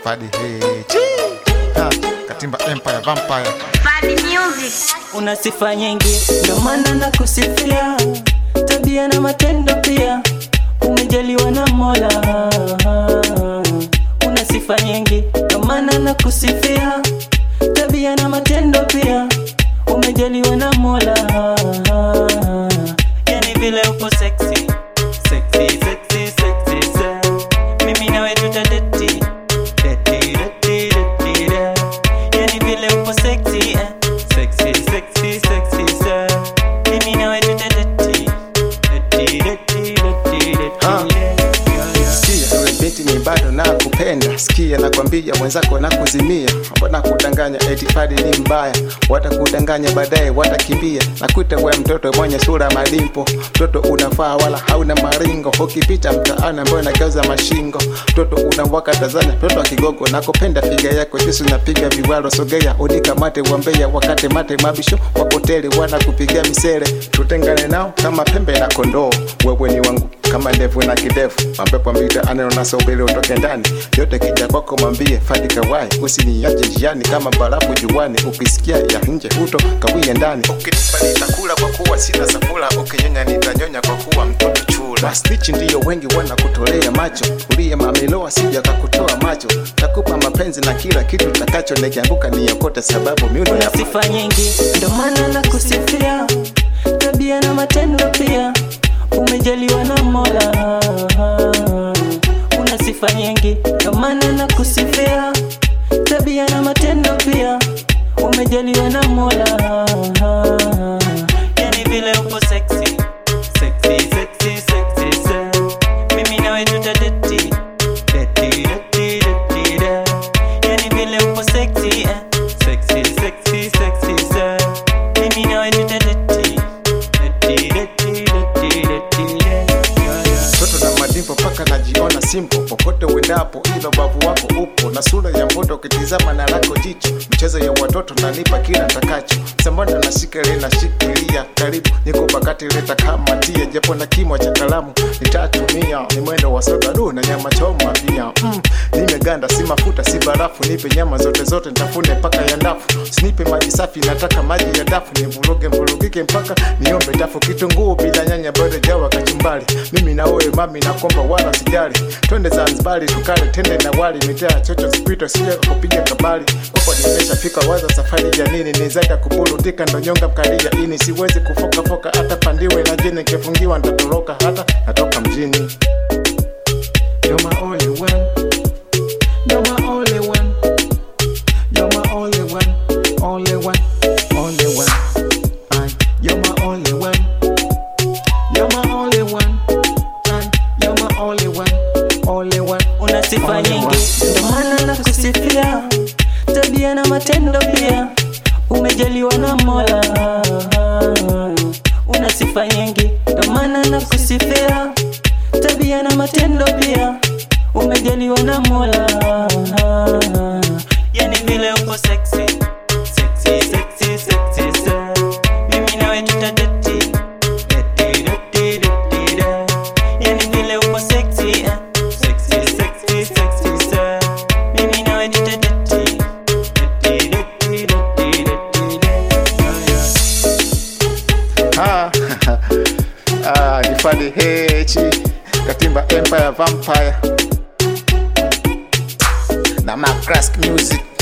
Fadi H ha, Katimba Empire Vampire Fadi Music. una sifa nyingi, ndo maana na kusifia, tabia na matendo pia, umejaliwa na Mola. Una sifa nyingi, ndo maana na kusifia, tabia na matendo pia, umejaliwa na Mola. Yani vile upo sexy, sexy, sexy, sexy, sa. mimi nawe tutadeti deti, deti, deti, da. Yani vile upo sexy, eh. sexy, sexy, sexy, sa. mimi nawe tutadeti deti, deti, deti, deti, Ah. da. Yeah, yeah. Sikia we binti ni bado na kupenda, sikia nakwambia mwenzako na kuzimia, mbona kudanganya eti Fadi ni mbaya, watakudanganya baadaye watakimbia. Nakuita we mtoto mwenye sura madimpo, mtoto unafaa wala hauna maringo, ukipita mtaani ambayo nageuza mashingo, mtoto unawaka Tanzania, mtoto wa Kigogo, nakupenda figa yako jinsi unapiga viwalo, sogea unikamate wambea, wakate mate mabisho wakoteli wanakupigia misere, tutengane nao kama pembe na kondoo, wewe ni wangu kama ndevu na kidevu mapepo mbita ananonasa ubele utoke ndani yote kija kwako mwambie fadi kawai usiniache njiani kama barafu juani ukisikia ya nje huto kawie ndani ukinipa nitakula kwa kuwa sina safula ukinyonya nitanyonya kwa kuwa mtoto chula masnichi ndiyo wengi wanakutolea macho uliye mameloa sija kakutoa macho takupa mapenzi na kila kitu takacho nikianguka niokote sababu miundo una ya sifa nyingi, ndo maana na kusifia, tabia na matendo pia, umejaliwa na Mola. Una sifa nyingi, ndo maana na kusifia, tabia na matendo pia, umejaliwa na Mola. Yani vile upo sexy, sexy, sexy, sexy, sa. mimi nawe tutadeti deti, deti, deti, da. Yani vile upo sexy, eh. sexy, sexy, sexy, sa. mimi nawe tutadeti deti, deti, deti, deti, da. Yeah, yeah. mtoto na madimpo mpaka najiona simpo popote uendapo ilo bavu wako upo na sura ya mboto ukitizama na lako jicho mchezo ya watoto nanipa kila ntakacho sambanda na shikele na shikilia karibu niko pakati leta kama tia japo na kimo cha kalamu nitatumia ni mwendo wa sodadu na nyama choma pia mm, nimeganda si mafuta si barafu nipe nyama zote zote ntafune mpaka ya ndafu sinipe maji safi nataka maji ya dafu nivuruge mvurugike mpaka niombe dafu kitunguu bila nyanya bado jawa kachumbari mimi na wewe mami nakomba wala sijali twende zanzibari tukale tende na wali mitaa chocho spito sija kupiga kabali kwako nimeshafika waza safari ya nini nizaida kuburutika ndo nyonga mkalia ini siwezi kufokafoka hata pandiwe na jini nikifungiwa ntatoroka hata natoka mjini You're my only one. You're my only one. You're my only one. Only one. Only one. I, you're my only one. You're my only one. I, you're my only one. Only one. una sifa Only nyingi, one. ndo maana na kusifia, tabia na matendo pia, umejaliwa na Mola. Una sifa nyingi, ndo maana na kusifia, tabia na matendo pia, umejaliwa na Mola. Yani vile uko sexy, sexy, sexy, sexy, sa. mimi nawe tutadeti deti, deti, deti, da. Yani vile uko sexy, eh. sexy, sexy, sexy, sa. mimi nawe tutadeti deti, deti, deti, deti, da. Yeah, yeah. Ah, ah, ni Fadi H Katimba Empire Vampire na Macrask Music